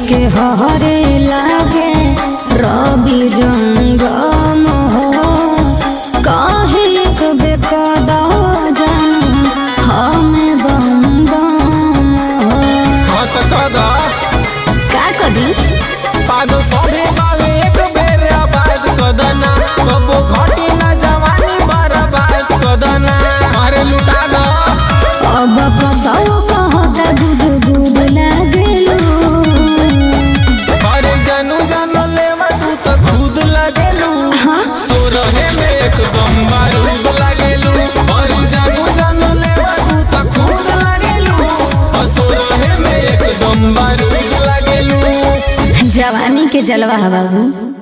के हरे लागे रवि जंगम हो काहे एक बेकदा जान हमें बम बम हो हाँ त कदा का कदी पागल सभे बावे एक बेर आबाद कदना कबो घटी ना जवानी बर्बाद कदना मारे लुटा द अब कसौ कहता गुद गुद लागेलू अरे जानू जानो लेवा तू त खुद लगेलू सोरहे में एकदम बारूद लगेलू अरे जानू जानो लेवा तू त खुद लगेलू और सोरहे में एकदम बारूद लगेलू जवानी के जलवा है बाबू